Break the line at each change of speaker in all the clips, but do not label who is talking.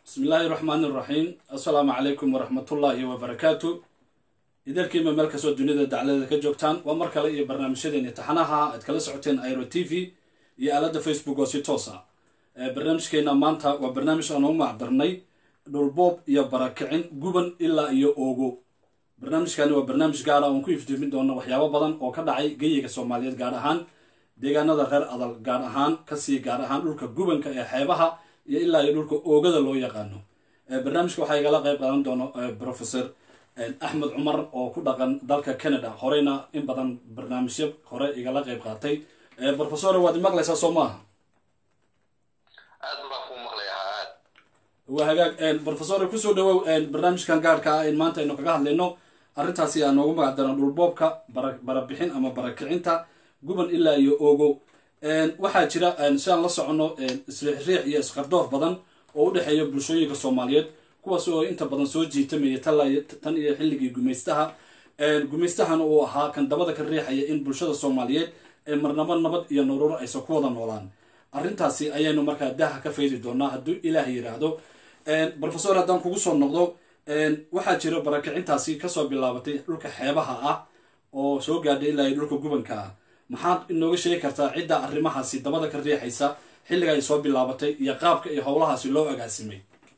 bismi illaahi raxmaani iraxiim assalaamu calaykum waraxmatullaahi wabarakaatu idarkiima meel kastoo dunida dacladeeda ka joogtaan waa mar kale iyo barnaamijyadeeni taxanaha aad kala socoteen airo t v iyo aaladda facebook oo si toos ah barnaamijkeena maanta waa barnaamij aan u macdarnay dhulboob iyo barakicin guban ilaa iyo oogo barnaamijkani waa barnaamij gaara oon ku iftiimin doono waxyaabo badan oo ka dhacay geyiga soomaaliyeed gaar ahaan deegaanada reer adal gaar ahaan kasii gaar ahaan dhulka gubanka ee xeebaha iyo ilaa iyo dhulka oogada loo yaqaano barnaamijka waxaa igala qayb qaadan doono professor axmed cumar oo ku dhaqan dalka canada horeyna in badan barnaamijyo hore igala qayb qaatay professor waad imaqlaysaa soo maaha
aad baan kuu maqlayaa aad
waa hagaag professor kusoo dhawow barnaamijkan gaarka ah in maanta aynu kaga hadlayno arrintaasi aa noogu magac daran dhulboobka barabixin ama barakicinta guban ilaa iyo oogo waxaa jira si aan la soconno isriixriix iyo isqardoof badan oo u dhexeeya bulshooyinka soomaaliyeed kuwaas oo inta badan soo jiitamaya tan iyo xilligii gumaystaha gumaystahana uu ahaa kan dabada ka riixaya in bulshada soomaaliyeed ee marnabo nabad iyo noloro aysan ku wada noolaan arrintaasi ayaynu markaa daha ka faydi doonaa hadduu ilaah yidhaahdo professor haddaan kugu soo noqdo waxaa jira barakicintaasi kasoo bilaabatay dhulka xeebaha ah oo soo gaadhay ilaa iyo dhulka gubanka ah maxaad inooga sheegi kartaa cidda arrimahaasi dabada ka riixaysa xilliga ay soo bilaabatay iyo qaabka iyo howlahaasi loo agaasimay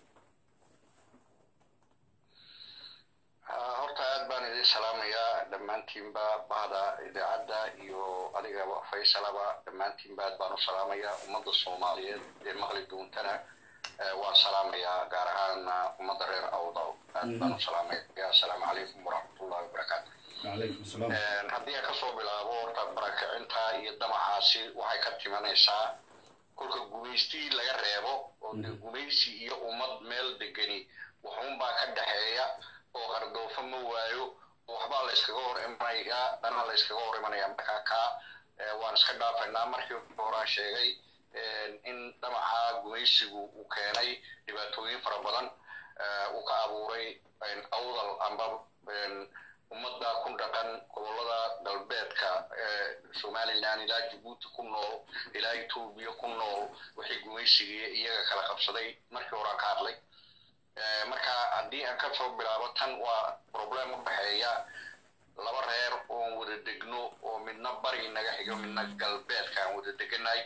horta aad baan idin salaamayaa dhammaantiinba bahda idaacadda iyo adiga faysalaba dhammaantiinba aad baan u salaamayaa ummadda soomaaliyeed ee maqli doontana waan salaamayaa gaar ahaan ummadda reer awdaw aad baan u salaamaya assalaamu calaykum waraxmatullahi wabarakaatu haddii aan kasoo bilaabo horta barakicinta iyo damacaasi waxay ka timanaysaa kolka gumaystii laga reebo oo de gumaysi iyo ummad meel degani waxuunbaa ka dhexeeya oo qardoofo ma waayo waxbaa la yskaga hor imanayaa dana la yskaga hor imanaya markaa kaa waan iska dhaafaynaa markii horaan sheegay in damaca gumaysigu uu keenay dhibaatooyin fara badan uu ka abuuray awdal amba ummadda ku dhaqan gobollada galbeedka somalilan ilaa jabuuti ku nool ilaa etoobiya ku nool wixii gumaysigii iyaga kala qabsaday markii horaan ka hadlay marka haddii aan ka soo bilaabo tan waa problem u dhexeeya laba reer oon wada degno oo midna bari naga xigo midna galbeedka aan wada deganay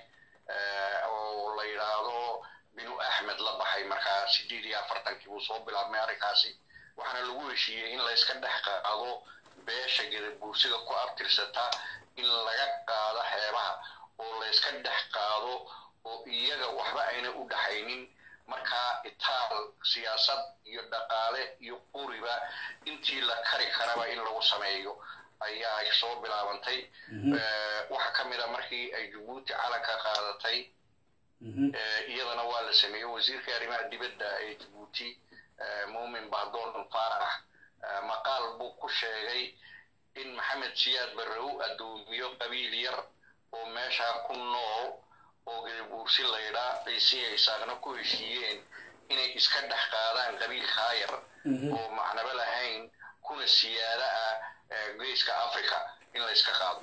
oo la yidhaahdo binu axmed la baxay markaa sideed iyo afartankii buu soo bilaabmay arrinkaasi waxaana lagu heshiiyey in layska dhex qaado beesha gadabuursiga ku abtirsata in laga qaado xeebaha oo layska dhex qaado oo iyaga waxba ayna u dhaxaynin markaa itaal siyaasad iyo dhaqaale iyo quriba intii la kari karaba in lagu sameeyo ayaa soo bilaabantay waxaa ka mid a markii ay jabuuti calanka qaadatay iyadana waa la sameeyey wasiirka arrimaha dibadda ee jabuuti muumin bahdoon faarax maqaal buu ku sheegay in maxamed siyaad barre u addoomiyo qabiil yar oo meeshaa ku nool oo gadabuursi laydhaa ciisiya isaaqna ku heshiiyeen inay iska dhex qaadaan qabiil kaayar oo macnaba lahayn kuna siyaada ah geeska africa in la iska qaado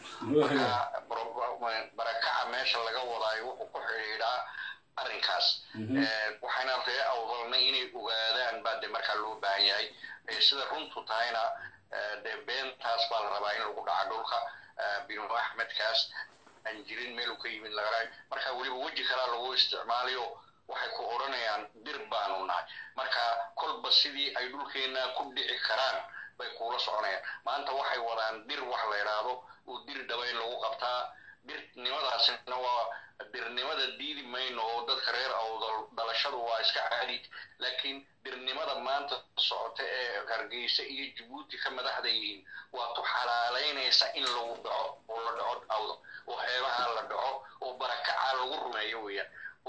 marka barakaca meesha laga wadaayo wuxuu ku xidhiidhaa arrinkaas waxayna ree awdalnay inay ogaadaan baa de markaa loo baahan yahay sida runtu tahayna dee beentaas baa la rabaa in lagu dhaca dhulka binu axmedkaas aan jirin meel uu ka yimid lagala marka weliba weji kalaa lagu isticmaalayo waxay ku odhanayaan dir baanu nahay marka kolba sidii ay dhulkeenna ku dhici karaan bay kuula soconayaan maanta waxay wadaan dir wax la idhaahdo oo dir dhaba in lagu qabtaa dirnimadaasina waa dirnimada diidi mayno oo dadka reer awdal dhalashadu waa iska caadi laakiin dirnimada maanta socota ee hargeysa iyo jabuuti ka madaxda yihiin waa tu xalaalaynaysa in lagu dhaco oo la dhaco awdal oo xeebaha la dhaco oo barakaca lagu rumeeyo weeyaan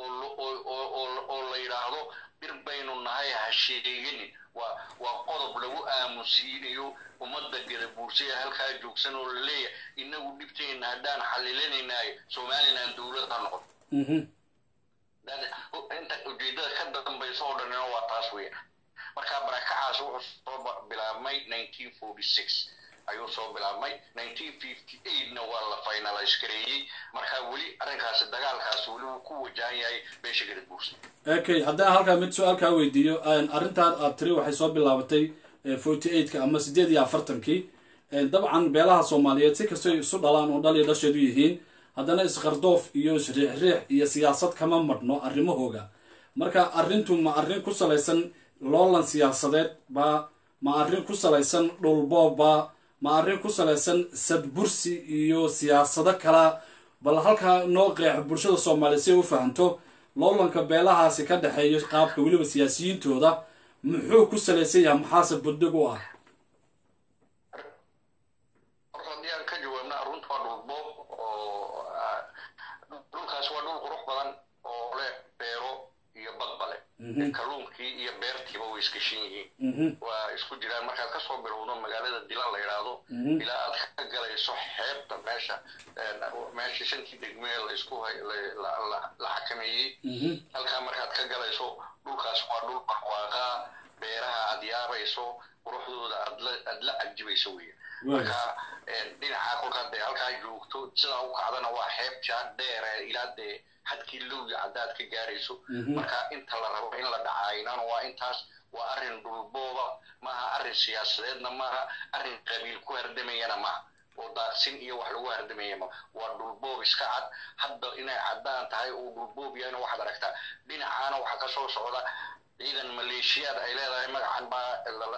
oo la yidhaahdo bir baynu nahay ha sheeganin waa waa qodob lagu aamusiinayo ummadda gadabuursaya halkaa joogsan oo la leeyahay inagu dhibteenna haddaan xalilanaynayo somalilan dowlad ha noqon inta ujeedada ka dambaysa oo dhanina waa taas weeyaan marka barakacaas wuxuu soo bilaabmay nineteen forty six ayuu soo bilaabmay nineteen fifty eightna waa la finalize gareeyey marka weli arrinkaasi dagaalkaasi weli wuu ku wajahan yahay beesha gadabuursi
okay haddaan halkaa mid su-aal kaa weydiiyo arrintan aad tiri waxay soo bilaabatay forty eightka ama sideed iyo afartankii dabcan beelaha soomaaliyeed si kastoy isu dhalaan oo dhal iyo dhasheedu yihiin haddana isqardoof iyo isriixriix iyo siyaasad kama madhno arrimahooga marka arrintu ma arrin ku salaysan loolan siyaasadeed baa ma arrin ku salaysan dhulboobba ma arrin ku salaysan sadbursi iyo siyaasado kala bal halkaa noo qeex bulshada soomaaliya si ay u fahanto loolanka beelahaasi ka dhexeeyo qaabka weliba siyaasiyiintooda muxuu ku salaysan yahay maxaase buddig u ah
horta haddii aan ka jawaabna arrunta waa dhulboob oo dhulkaas waa dhul qurux badan oo leh beero iyo badba leh kalluunkii iyo beertiiba way iskashin yihiin waa isku jiraan markaad kasoo bilowdo magaalada dilan la yidhaahdo ilaa aad ka galayso xeebta meesha meesha shantii degmee laisku la xakameeyey halkaa markaad ka galayso dhulkaas waa dhul barwaaqaa beeraha aad yaabayso quruxdooda aad la cajibayso weya marka dhinaca kolkaa dee halkaa joogto sidaa u kacdana waa xeebtaa dheere ilaa dee xadkii lowya haddaad ka gaarayso marka inta la rabo in la dhacaynana waa intaas waa arrin dhulbooba maaha arrin siyaasadeedna maaha arrin qabiil ku hardamayana maaha oo daaqsin iyo wax lagu hardamaya ma waa dhulboob iska cad hadda inay caddaan tahay oo dhulboob yahayna waxaad aragtaa dhinacaana waxaa ka soo socda ciidan maleeshiyaad ay leedahay magacan baa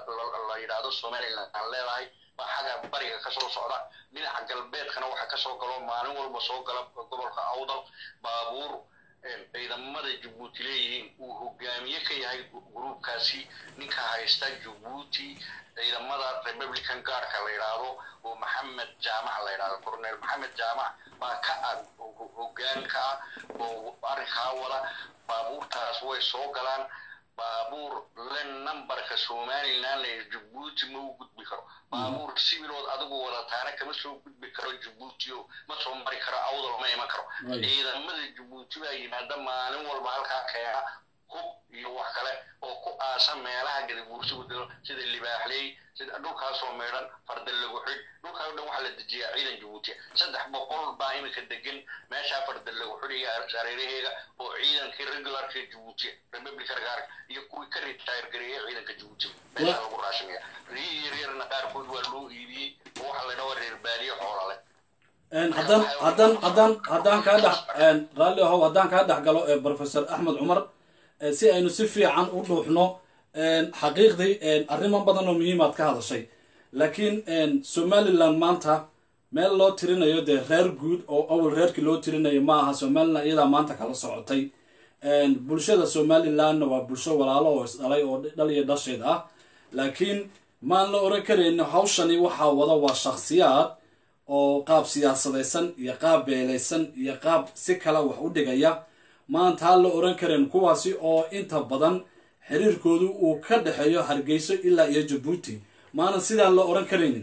la yidhaahdo somaliland aan leedahay baa xagga bariga kasoo socda dhinaca galbeedkana waxaa kasoo galo maalin walba soo gala gobolka awdal baabuur ciidamada jabuuti leeyihiin uu hogaamiye ka yahay gruubkaasi ninka haysta jabuuti ciidamada republican guardka la yidhaahdo oo maxamed jaamac la yidhahdo cornel maxamed jaamac baa ka ah hogaan ka ah oo arrinkaa wada baabuurtaas way soo galaan baabuur le numberka somaliland la jabuuti ma u gudbi karo baabuur sibilood adigu wadataana kama soo gudbi karo jabuuti o ma soo mari karo awdal ma iman karo ciidamada jabuuti baa yimaada maalin walba halkaa keena hub iyo wax kale oo ku aasa meelaha gadaguursigu dilo sida libaaxley sida dhulkaasoo meedhan farda lagu xidh dhulkaa o dhan waxaa la dejiyaa ciidan jabuutiya saddex boqol baa iminka degan meeshaa farda lagu xidhaya hareeraheega oo ciidankii regularka jabuutiya republican gaarka iyo kuwii ka retire gareeyay ciidanka jabuutiya meeshaa lagu raashinaya riyii yaryarna qaarkood waa loo iibiyey oo waxaa la dhawa reer baadiye xoola leh
haddaan haddaan haddaan haddaan kaa dhex raalli ahow haddaan kaa dhex galo professor axmed cumar si aynu si fiican u dhuuxno xaqiiqdii arrimo badan oo muhiimaad ka hadashay laakiin somaliland maanta meel loo tirinayo dee reer guud oo awal reerkii loo tirinayo ma aha somaliland iyadaa maanta kala socotay bulshada somalilandna waa bulsho walaalo oo isdhalay oo dhal iyo dhasheed ah laakiin maan la oran karayno hawshani waxaa wada waa shakhsiyaad oo qaab siyaasadaysan iyo qaab beelaysan iyo qaab si kale wax u dhigaya maantaa la oran karayn kuwaasi oo inta badan xiriirkoodu uu ka dhexeeyo hargeyso ilaa iyo jabuuti maanan sidaan la oran karaynin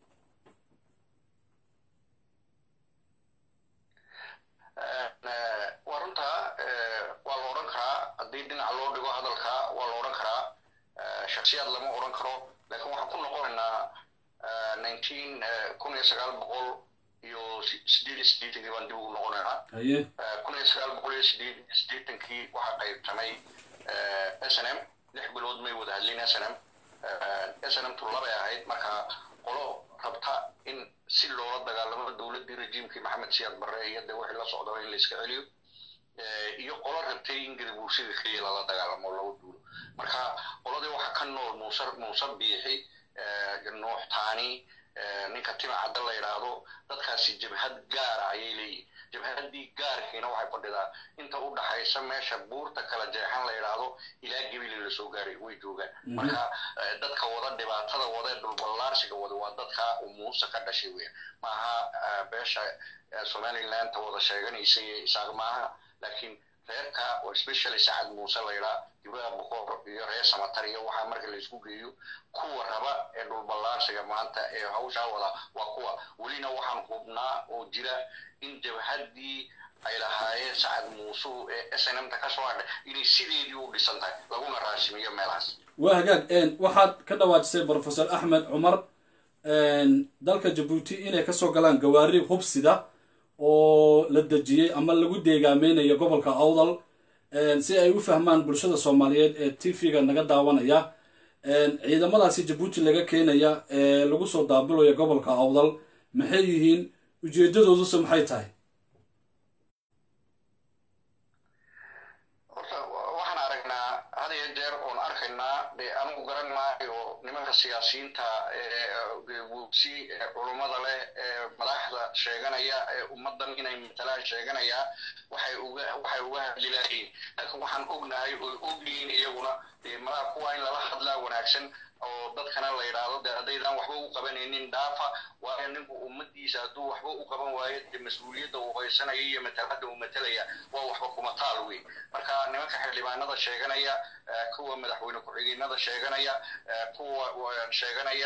waa runtaa waa la odhan karaa haddii dhinaca loo dhigo hadalka waa la odhan karaa shaksiyaad lama odhan karo laakiin waxaan ku noqonaynaa nineteen kun iyo sagaal boqol iyo sideed iyo sideetankii baan dib ugu noqonaynaa
haye
kun iyo sagaal boqol iyo sideed iyo sideetankii waxaa qaybtamay s n m lix bilood may wada hadlin s n m s n m tu labay ahayd marka qolo rabta in si loola dagaalamo dowladdii rejiimkii maxamed siyaad barre iyo dee wixii la socdaba in la iska celiyo iyo qolo rabtay in gadabuurshada keliya lala dagaalamo lagu duulo marka qoladii waxaa ka nool muuse muuse biixi nuux taani ninka tima cadda la yidhaahdo dadkaasi jabhad gaara ayay leeyihin jabhadii gaarkiina waxay fadhidaa inta u dhaxaysa meesha buurta kala jeexan la yidhaahdo ilaa gebili lasoo gaaray way joogaan marka dadka wada dhibaatada wada ee dhulballaarsiga wada waa dadka uu muuse ka dhashay weya maaha beesha somalilandta wada sheeganaysa iyo isaaq maaha laakiin reerka oo especially sacad muuse la yidhaa jibraha boqor iyo reer samatar iyo waxaa marka laisku geeyo kuwa raba ee dhulballaarsiga maanta ee hawshaa wada waa kuwa welina waxaan hubnaa oo jira in jabhaddii ay lahaayeen sacad muusuhu ee s n m ta ka soo hadhay inay sideedii u dhisan tahay laguna raashimiyo meelahaas
waa hagaag waxaad ka dhawaajisay professor axmed cumar dalka jabuuti inay kasoo galaan gawaari hubsida oo la dejiyey ama lagu deegaameynayo gobolka awdal si ay u fahmaan bulshada soomaaliyeed ee t v-ga naga daawanaya ciidamadaasi jabuuti laga keenaya ee lagu soo daabulaya gobolka awdal maxay yihiin ujeedadooduse maxay tahay
horta waxaan aragnaa had iyo jeer oon arkaynaa dee anigu garan maayo nimanka siyaasiyiinta wuugsi ee culummada leh ee madaxda sheeganaya ee ummaddan inay matalaan sheeganaya waxay uga waxay uga hadli lahayiin laakiin waxaan ognahay oy ogyihiin iyaguna dee malaha kuwa in lala hadlaa wanaagsan oo dadkana la yidhaahdo dee haddaydaan waxba u qabanaynin dhaafa waayo ninku ummadiisa hadduu waxba u qaban waayo dee mas-uuliyadda uu haysanaya iyo matalada uu matalaya waa waxba kuma taal wey marka nimanka xildhibaanada sheeganaya kuwa madaxweyne ku-xigeenada sheeganaya kuwa sheeganaya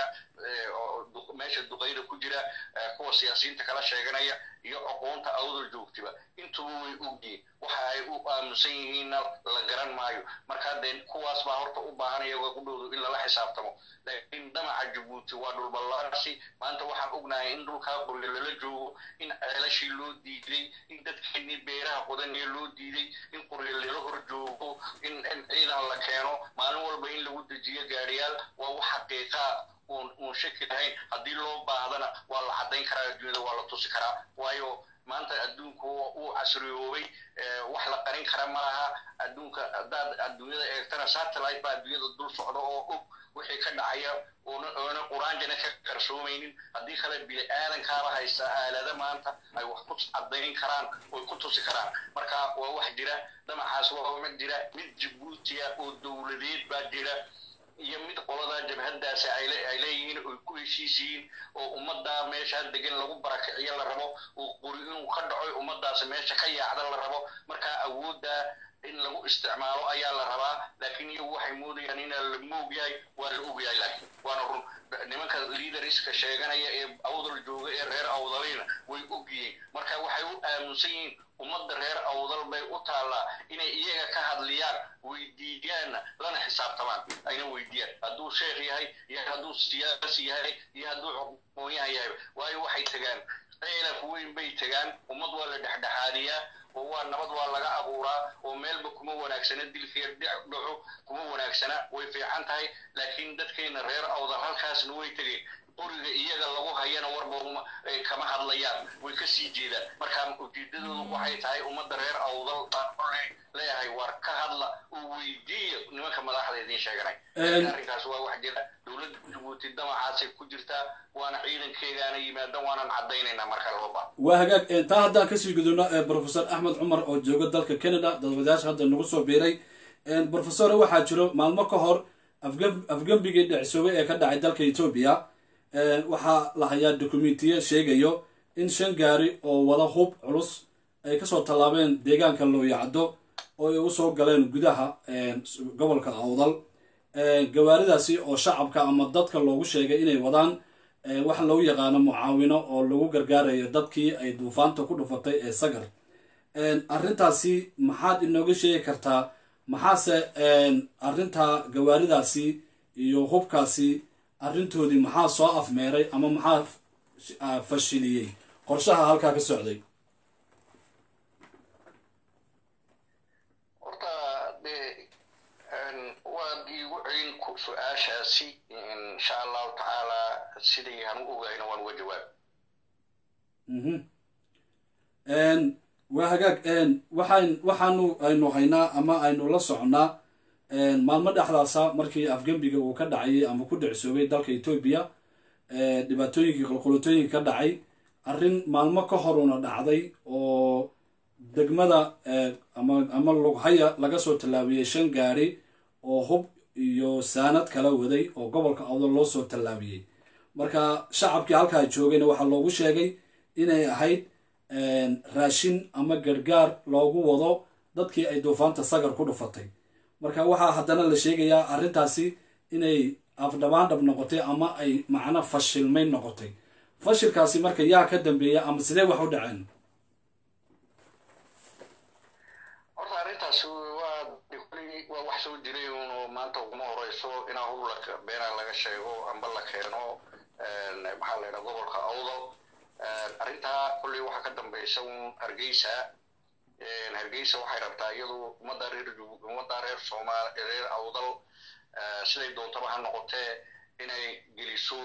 meesha duqayda ku jira kuwa siyaasiyiinta kala sheeganaya iyo aqoonta awdal joogtiba intuba way ogyihiin waxa ay u aamusan yihiinna la garan maayo marka dee kuwaas baa horta u baahanaya qudhoodu in lala xisaabtamo laakiin damaca jabuuti waa dhulballaarsi maanta waxaan ognahay in dhulkaa qolle lala joogo in ceelashii loo diiday in dadkeenii beeraha qodanee loo diiday in qorle lala hor joogo in ciidan la keeno maalin walba in lagu dejiyo gaadhiyaal waa wax xaqiiqaa uun shaki lahayn haddii loo baahdana waa la caddayn karaa adduunyada waa la tusi karaa waayo maanta adduunku uu casriyoobay wax la qarin kara ma laha adduunka haddaad adduunyada eegtana satellite baa adduunyada dul socda oo og wixii ka dhacaya oona quraanjana ka qarsoomaynin haddii kale bini aadankaaba haysta aalada maanta ay wax ku caddayn karaan oy ku tusi karaan marka waa wax jira damacaas waa mid jira mid jabuutiya oo dowladeed baa jira iyo mid qolada jabhadaasi ay leeyihiin oy ku heshiisiyiin oo ummaddaa meeshaa degan lagu barakiciyo la rabo oo quri inuu ka dhaco ummadaasi meesha ka yaacda la rabo marka awooddaa in lagu isticmaalo ayaa la rabaa laakiin iyagu waxay moodayaan inaa la moog yahay waa la og yahay laakiin waana run nimanka liidariska sheeganaya ee awdal jooga ee reer awdalina way og yihiin marka waxay u aaminsan yihiin ummadda reer awdal bay u taallaa inay iyaga ka hadliyaan weydiiyaanna lana xisaabtamaan ayna weydiiyaan hadduu sheekh yahay iyo hadduu siyaasi yahay iyo hadduu aqoonyahan yahay waayo waxay tegaan ceelaf weyn bay tegaan ummad waa la dhexdhexaadiyaa oo waa nabad waa laga abuuraa oo meelba kuma wanaagsana dilkeer dhaco kuma wanaagsana way fiican tahay laakiin dadkeena reer awdal halkaasna way tegeen qoriga iyaga lagu hayana warba kama hadlayaan way ka sii jeedaan marka ujeedadoodu waxay tahay ummadda reer awdal leeyahay war ka hadla oo weydiiya nimanka madaxda idiin sheeganay arrinkaas waa wax jira dowladda jabuuti damacaasay ku jirtaa waana ciidankeegaana yimaadan waanan caddaynaynaa marka looba
waa hagaag taa haddaan kasii gudubno professor axmed cumar oo jooga dalka canada dadwadayaasha hadda nagu soo biiray professor waxaa jiro maalmo ka hor afgembigii dhicsoobay ee ka dhacay dalka etoobiya waxaa la hayaa dokumentiya sheegayo in shan gaari oo wada hub culus ay kasoo tallaabeen deegaanka looyacdo oo ay usoo galeen gudaha gobolka awdal gawaaridaasi oo shacabka ama dadka loogu sheegay inay wadaan waxa lagu yaqaano mucaawino oo lagu gargaarayo dadkii ay duufaanta ku dhufatay ee sagar arrintaasi maxaad inooga sheegi kartaa maxaase arrintaa gawaaridaasi iyo hubkaasi arrintoodii maxaa soo afmeeray ama maxaa fashiliyey qorshaha halkaa ka socday
horta dee waad iigu celin su-aashaasi insha allahu tacaala sidii aan u ogayna waan uga jawaab
waa hagaag waxaan waxaanu aynu haynaa ama aynu la soconnaa maalmo dhexdaasa markii afgembiga uu ka dhacayay ama ku dhicsoobay dalka etoobiya dhibaatooyinkii qolqolotooyinka ka dhacay arrin maalmo ka horuna dhacday oo degmada ama ama lughaya laga soo tallaabiyey shan gaari oo hub iyo saanad kala waday oo gobolka awdal loo soo tallaabiyey marka shacabkii halkaa joogayna waxaa loogu sheegay inay ahayd raashin ama gargaar loogu wado dadkii ay duufaanta sagar ku dhufatay marka waxaa haddana la sheegayaa arrintaasi inay afdhabaandhab noqotay ama ay macno fashilmayn noqotay fashilkaasi marka yaa ka dambeeya ama sidee wax u dhaceen
horta arrintaas waa waa wax soo jiray uno maanta uguma horeyso inaa hub beena laga sheego amba la keeno maxaa la yidhaha gobolka awdal arrintaa kolley waxaa ka dambaysa un hargeysa hargeysa waxay rabtaa iyadu ummadda reer ummadda reer soomaal reer awdal siday doontaba ha noqotee inay geliso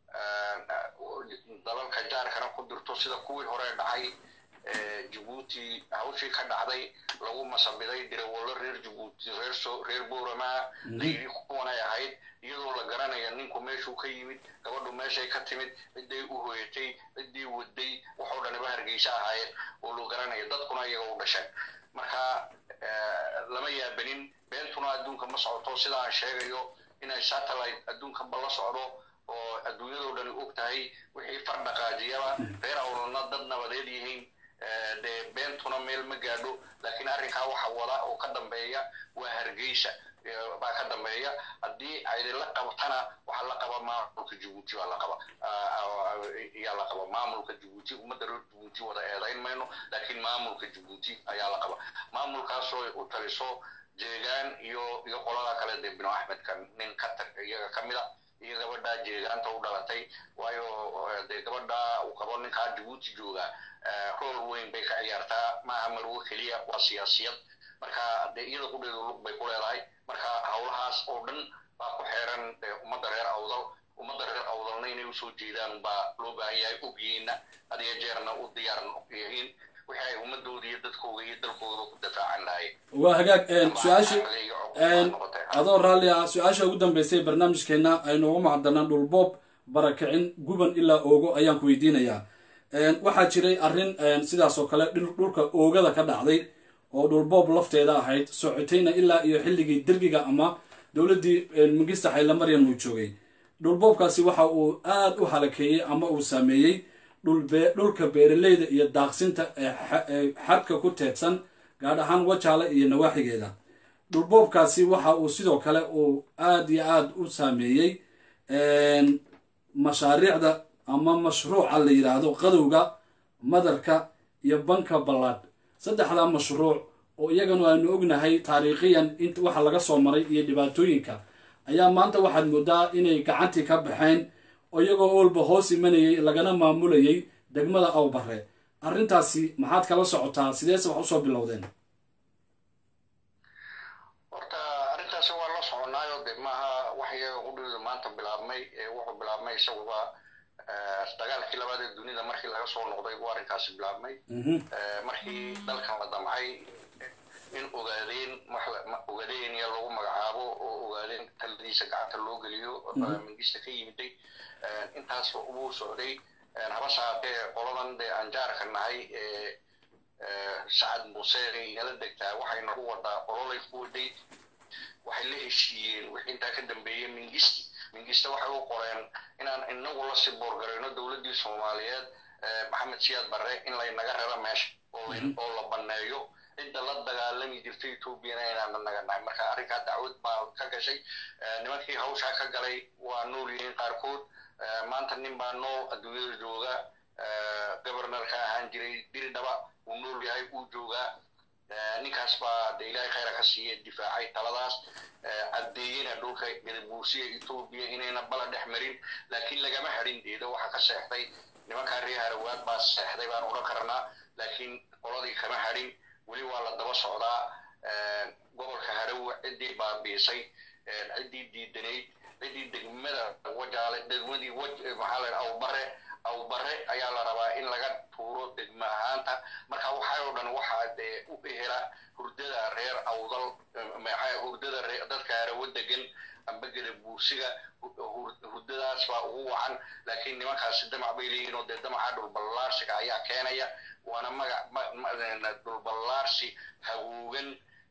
dalalka jaarkana ku dirto sida kuwii hore dhacay jabuuti hawshii ka dhacday lagu masabiday dirawallo reer jabuuti reer so reer boorama layidhi kuwanay ahayd iyadoo la garanaya ninku meeshuu ka yimid gabadhu meeshay ka timid ciday u hoyatay ciddii waday waxoo dhaniba hargeysa ahaayeen oo loo garanaya dadkuna iyaga u dhasheen marka lama yaabanin beentuna adduunka ma socoto sida aan sheegayo inay satellite adduunkanba la socdo oo adduunyadoo dhani og tahay wixii far dhaqaajiyaba reer awlalna dad nabadeed yihiin dee beentuna meel ma gaadho laakiin arrinkaa waxa wada oo ka dambeeya waa hargeysa baa ka dambeeya haddii aydinla qabtana waxaa la qaba maamulka jabuuti baa la qaba ayaa la qaba maamulka jabuuti ummadda reer jabuuti wada eedayn mayno laakiin maamulka jabuuti ayaa la qaba maamulkaasoo u taliso jeegaan iyo iyo qolada kale dee bino axmedka nin ka tag iyaga ka mid a iyo gabadha jeegaanta u dhalatay waayo dee gabadha uu qabo ninkaa jabuuti jooga rool weyn bay ka ciyaartaa maaha marwo keliya waa siyaasiyad marka dee iyada qudheedu lug bay ku leedahay marka howlahaas oo dhan baa ku xeeran ummadda reer awdal ummadda reer awdalna inay usoo jeedaan baa loo baahan yahay ogyihiinna hadiyo jeerna u diyaar yihiin wixii ay ummadooda iyo dadkooda iyo dalkooda ku dafaacan lahayen
waa hagaag su-aasha adoo raalli ah su-aasha ugu dambeysay barnaamijkeena aynu ugu macdanaan dhulboob barakicin guban ilaa oogo ayaan ku weydiinayaa waxaa jiray arrin sidaas oo kale dhulka oogada ka dhacday oo dhulboob lafteeda ahayd socotayna ilaa iyo xilligii dergiga ama dowladdii mingista xaylamaryan uu joogay dhulboobkaasi waxa uu aad u halakeeyey ama uu saameeyey dhulka beeraleyda iyo daaqsinta ee xadka ku teedsan gaadh ahaan wajaale iyo nawaaxigeeda dhulboobkaasi waxa uu sidoo kale uu aad iyo aad u saameeyey mashaariicda ama mashruuca la yidhaahdo qadowga madarka iyo banka ballaadh saddexdaa mashruuc oo iyaganu aynu ognahay taariikhiyan in waxa laga soo maray iyo dhibaatooyinka ayaa maanta waxaad moodaa inay gacantii ka baxeen oo iyagoo oolba hoos imanayay lagana maamulayay degmada awbare arrintaasi maxaad kala socotaa sideese wax usoo bilowdeen
horta arrintaasi waa la soconaayo de maaha wax iyaga qudhooda maanta bilaabmay wuxuu bilaabmay isaguba dagaalkii labaad ee dunida markii laga soo noqday buu arrinkaasi bilaabmay markii dalkan la damcay in ogaadeen ogaadenya lagu magacaabo oo ogaadeen taladiisa gacanta loo geliyo mingista ka yimiday intaas uu socday habase haatee qoladan dee anjaarka nahay ee sacad muuse nala degtaa waxay nagu wadaa qololay ku waday waxay la heshiiyeen wixii intaa ka dambeeyey mingisti mingista waxay u qoreen inaan inagu la siboorgarayno dowladdii soomaaliyeed maxamed siyaad barre in laynaga raro meesha oo la banneeyo cidda la dagaalami jirtay etoobiyana inaana naga nahay marka arrinkaa dacwad baa ka gashay nimankii hawshaa ka galay waa nool yihiin qaarkood maanta nin baa nool adduunyada jooga governorka ahaan jiray diridhaba uu nool yahay uu joogaa ninkaas baa de ilaahay khayra ka siiya difaacay taladaas caddeeyena dhulka gadabuusiya etoobiya inayna bala dhex marin laakiin lagama hadhin deeda waxa ka seexday nimankaa reer harawaad baa seexday baan odhan karnaa laakiin qoladii kama hadhin weli waa la daba socdaa gobolka harawa ciddii baabiisay ciddii diidanayd ciddii degmada wajaale degmadii maxaa la awbare awbare ayaa la rabaa in laga tuuro degma ahaanta marka waxaa oo dhan waxaa dee u ehela hurdada reer awdal maxaa hurdada dadka harawo degan amba geda buursiga hurdadaas baa ugu wacan laakiin nimankaasi damac bay leeyihin oo dee damaca dhulballaarsiga ayaa keenaya waana magac dhulballaarsi hagoogan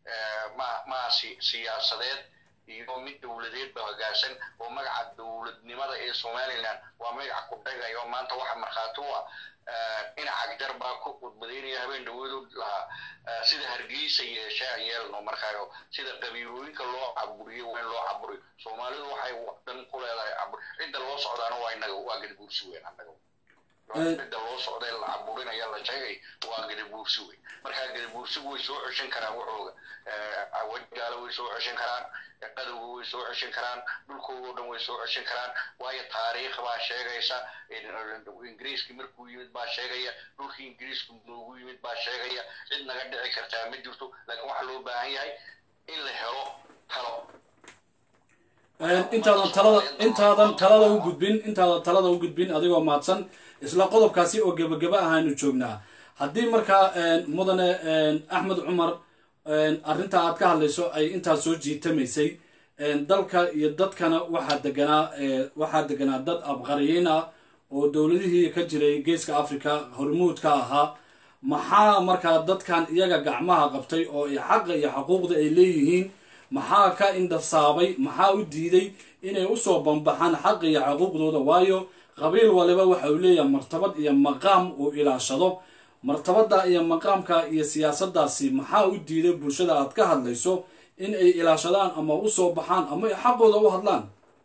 maasi siyaasadeed iyo mid dowladeed ba hogaasan oo magaca dowladnimada ee somaliland waa magaca ku dhagayo maanta waxa markhaati u ah dhinaca jar baa ku khudbadaynaya habeen dhaweedu lahaa sida hargeysa yeeshe aan yeelno markaayo sida qabiilooyinka loo caburiyo waa in loo caburiyo soomaalidu waxay dan ku leedahay cabur cidda loo socdaana waa inaga waa gadaguursi weyn annaga midda loo socday la caburinaya la sheegay waa gadabuursi wey markaa gadabuursigu way soo ceshan karaan waxooga wajgaalo way soo ceshan karaan qadowga way soo ceshan karaan dhulkoodao dhan way soo ceshan karaan waayo taariikh baa sheegaysa ingiriiskii markuu yimid baa sheegaya dhulkii ingiriisku noogu yimid baa sheegaya cid naga dhici kartaa ma jirto laakiin waxaa loo baahan yahay in la helo talo
intaadan talada intaadan talada u gudbin intaadan talada u gudbin adigoo mahadsan isla qodobkaasi oo gebageba ahaanu joognaa haddii markaa mudane axmed cumar arrinta aad ka hadlayso ay intaas soo jiitamaysay dalka iyo dadkana waxaa deganaa waxaa deganaa dad abqariyiin ah oo dowladihii ka jiray geeska africa hormuudka ahaa maxaa markaa dadkan iyaga gacmaha qabtay oo ay xaqa iyo xaquuqda ay leeyihiin maxaa ka indhasaabay maxaa u diiday inay usoo bambaxaan xaqa iyo xaquuqdooda waayo qabiil waliba waxa uu leeyahay martabad iyo maqaam uu ilaashado martabada iyo maqaamka iyo siyaasadaasi maxaa u diiday bulshada aad ka hadlayso in ay ilaashadaan ama usoo baxaan ama ay xaqooda u hadlaan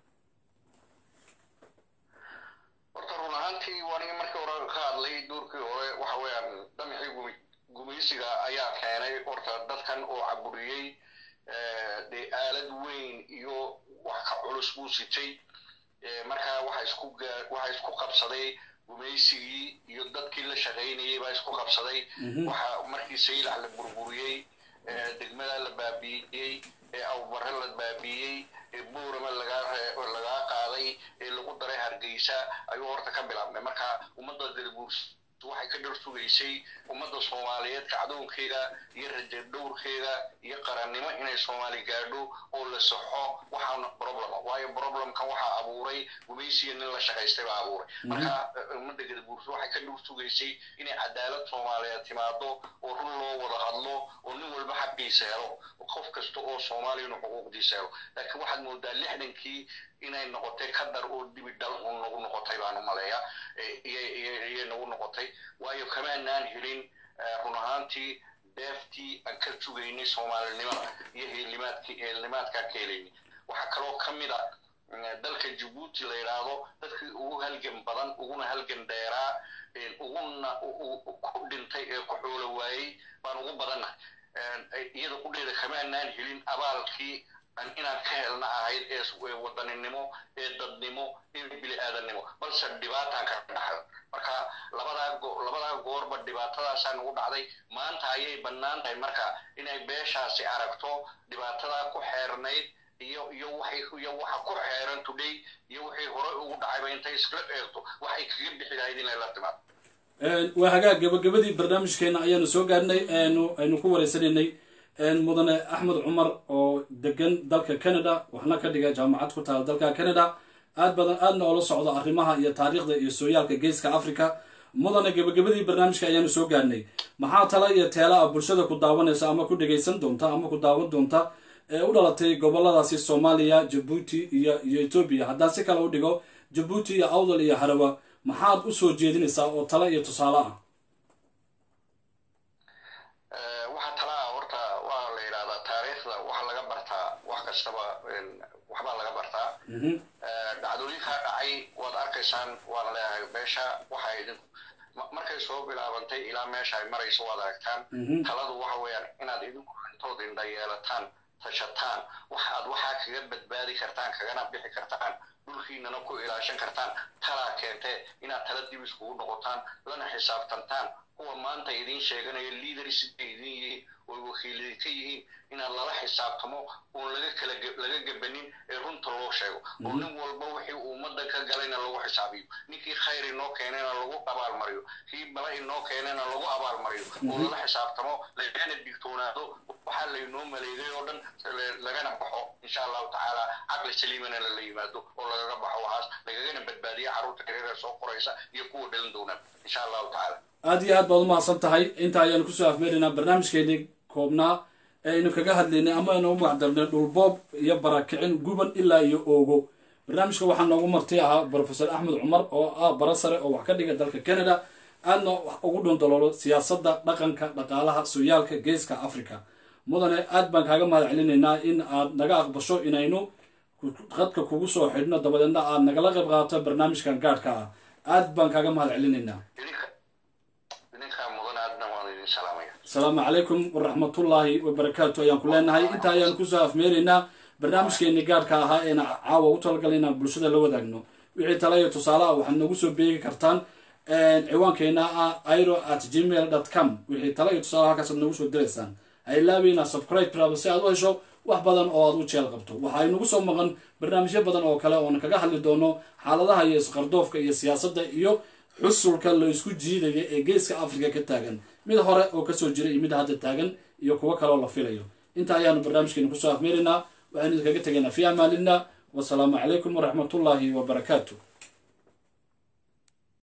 horta run ahaantii waaniga markii hore ka hadlay duurkii hore waxa weeyaan damixii gumaysiga ayaa keenay horta dadkan oo caburiyey dee aalad weyn iyo wax ka culus buu sitay markaa waxa isku waxa isku qabsaday gumaysigii iyo dadkii la shaqaynayay baa isku qabsaday waxa markii saylax la burburiyey degmada la baabi'iyey ee awbare la baabi'iyey ee buurama lagaa lagaa qaaday ee lagu daray hargeysa ayuu horta ka bilaabmay marka ummadda gadabuurs waxay ka dhar sugaysay ummadda soomaaliyeed kacdoonkeeda iyo raja dhowrkeeda iyo qarannimo inay soomaali gaadho oo la saxo waxaana problema waayo problemkan waxaa abuuray gumaysiga nin la shaqaystay baa abuuray marka ummadda gadabuurso waxay ka dhowr sugaysay inay cadaalad soomaaliyeed timaado oo run loo wada hadlo oo nin walba xaqiisa helo qof kasta oo soomaaliyana xuquuqdiisa helo laakiin waxaad moodaa lixdankii inay noqotay kadar oo dibi dhal un nagu noqotay baan u maleeya iyay nagu noqotay waayo kamaanaan helin run ahaantii deeftii aan ka sugaynay soomaalinimada iyo heelimaadkii heelnimaadkaan ka helaynay waxaa kaloo ka mid a dalka jabuuti la yidhaahdo dadkii ugu halgan badan uguna halgan dheeraa uguna ku dhintay ee ku xoolo waayey baan ugu badannahay iyada qudheeda kamaanaan helin abaalkii inaan ka helna ahayd ee wadaninimo ee dadnimo ee bili aadannimo balse dhibaataan ka dhaxal marka labadaa labadaa goorba dhibaatadaasaa nagu dhacday maanta ayay bannaan tahay marka inay beeshaasi aragto dhibaatadaa ku xeernayd iyo iyo waxay iyo waxa ku xeeran today iyo wixii hore ugu dhacayba intay iskala eegto waxay kaga bixi lahayd inay la timaado
waa hagaag gabagabadii barnaamijkeena ayaanu soo gaadhnay aynu ku wareysanaynay mudane axmed cumar oo degan dalka canada waxna ka dhiga jaamacad ku taala dalka canada aad badan aadna oola socdo arrimaha iyo taariikhda iyo sooyaalka geeska africa mudane gabagabadii barnaamijka ayaanu soo gaadhnay maxaa tala iyo teela ah bulshada ku daawanaysa ama ku dhegaysan doonta ama ku daawan doonta ee u dhalatay goboladaasi soomaaliya jabuuti iyo iyo etoobiya haddaan si kale u dhigo jabuuti iyo awdal iyo harawa maxaad u soo jeedinaysaa oo tale iyo tusaale ah
waxa talaa horta waa la yidhahdaa taariikhda waxa laga bartaa wax kastaba waxbaa laga bartaa dhacdooyinkaa dhacay waad arkaysaan waan leeyahay beesha waxa idin markay soo bilaabantay ilaa meesha ay marayso waad aragtaan taladu waxa weeyaan inaad idinku intood indha yeelataan tashataan waxaad waxaa kaga badbaadi kartaan kagana bixi kartaan dhulkiinana ku ilaashan kartaan talaa keentee inaad tala dib iskugu noqotaan lana xisaabtantaan kuwa maanta idiin sheeganaya leaders bay idin yihiin oo wakiiladi ka yihiin inaad lala xisaabtamo oon laga kala laga gabanin ee runta loo sheego oo nin walba wixii uu ummadda ka galayna lagu xisaabiyo ninkii khayr inoo keenayna lagu abaalmariyo kii bala inoo keenayna lagu abaalmariyo oo lala xisaabtamo lagana digtoonaado waxaa laynoo maleegay oo dhan lagana baxo insha allahu tacaala caqli saliimana lala yimaado oo lagaga baxo waxaas lagagana badbaadiyo carruurta yaryara soo qoraysa iyo kuwa dhalin doonaan insha allahu tacaala
aada iyo aad baad umahadsan tahay inta ayaanu kusoo afmeeraynaa barnaamijkeennii koobnaa ee aynu kaga hadlaynay ama aynu u magacdarnay dhulboob iyo barakicin guban ilaa iyo oogo barnaamijka waxaa noogu marti ahaa brofesor axmed cumar oo ah bara sare oo wax ka dhiga dalka canada aadna wax ugu dhundaloolo siyaasadda dhaqanka dhaqaalaha sooyaalka geeska africa mudane aad baan kaaga mahad celinaynaa in aad naga aqbasho inaynu khadka kugu soo xidhno dabadeedna aad nagala qayb qaadato barnaamijkan gaadhka ah aad baan kaaga mahad celinaynaa
idinka idinkaa mudan aadna waan idin salaamaya
asalaamu calaykum waraxmatullaahi wabarakaatu ayaan ku leenahay intaa ayaan kusoo afmeeraynaa barnaamijkeeni gaarka ahaa eena caawa u talagalay inaan bulshada la wadaagno wixii tala iyo tusaale ah waxaad nagu soo beegi kartaan ciwaankeena ah iro at gmail dot com wixii tala iyo tusaale halkaasaad nagu soo diraysaan ha ilaabeyna subscribe raaba si aad u hesho wax badan oo aad u jeel qabto waxaa inagu soo maqan barnaamijyo badan oo kale oona kaga hadli doono xaaladaha iyo isqardoofka iyo siyaasadda iyo xusulka la isku jiidaya ee geeska africa ka taagan mid hore oo kasoo jira iyo mid hadda taagan iyo kuwo kaleoo la filayo inta ayaanu barnaamijkeena kusoo afmeeraynaa waxaanu idinkaga tegaynaa fi amaanillah wasalaamu calaykum waraxmatullaahi wabarakaatu